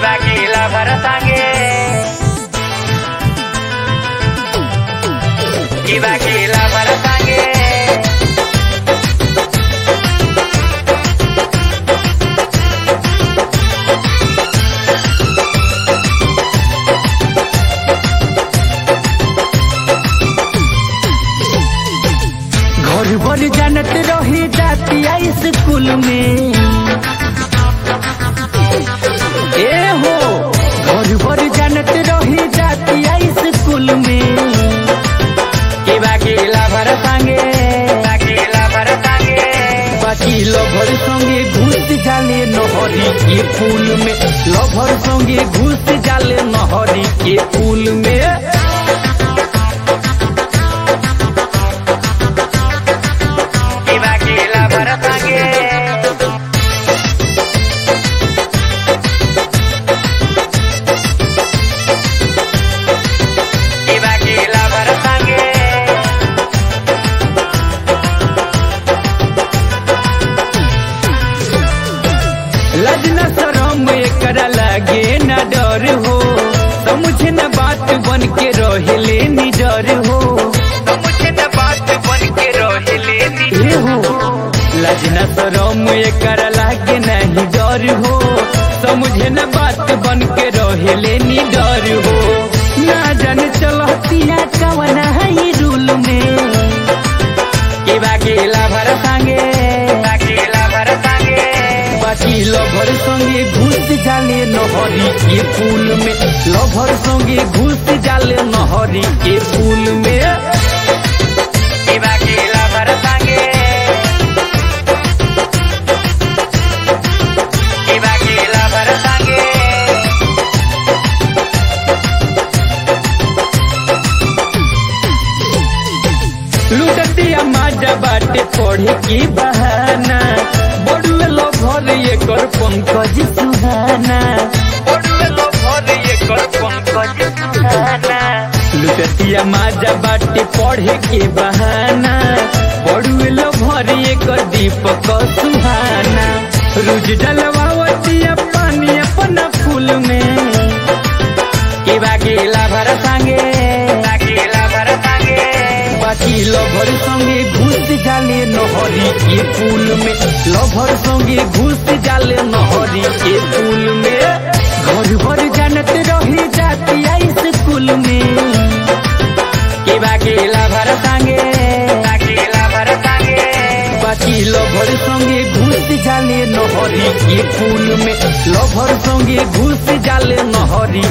Ibaquila para sangue Ibaquila para sangue घर भर जानत रही जातिया स्कूल में ए हो घर भर जानत रही जातिया स्कूल में Ibaquila para sangue Ibaquila para sangue बाकी लभर संगे घुस जाले नहरी के पुल में लभर संगे घुस जाले नहरी के पुल में Ibaquila para sangue Ibaquila para sangue लजना शरम एकरा लागे न डर हो समझे न बात बन के रहले निडर हो मुझे न बात बन के रोहिले हे हो लजना शरम एकरा लागे नहीं डर हो समझे न बात बन के रहले निडर हो ना जाने चलतिया कवना है रूल में Ibaquila para sangue Ibaquila para sangue बाकी लभर संगे घुस जाले नहरी के पुल में लभर संगे घुस जाले नहरी के पुल में Ibaquila para sangue Ibaquila para sangue लुटतिया माजा बाटे पढ़े की बहाना बड़ुए लभर एकर पंकज सुहाना ओडुए लो भरे ये कर पंकज सुहाना लुटतिया माजा बाटे पढ़े के बहाना बड़ुए लभर एकर दीपक सुहाना रोज डलवावतिया पानी अपना फूल में Ibaquila para sangue Ibaquila para sangue बाकी लभर संगे घुस जाले नहरी के पुल में लभर संगे घुस जाले नहरी के पुल में घर भर जानत रही जातिया स्कूल में Ibaquila para sangue Ibaquila para sangue बाकी लभर संगे घुस जाले नहरी के पुल में लभर संगे घुस जाले नहरी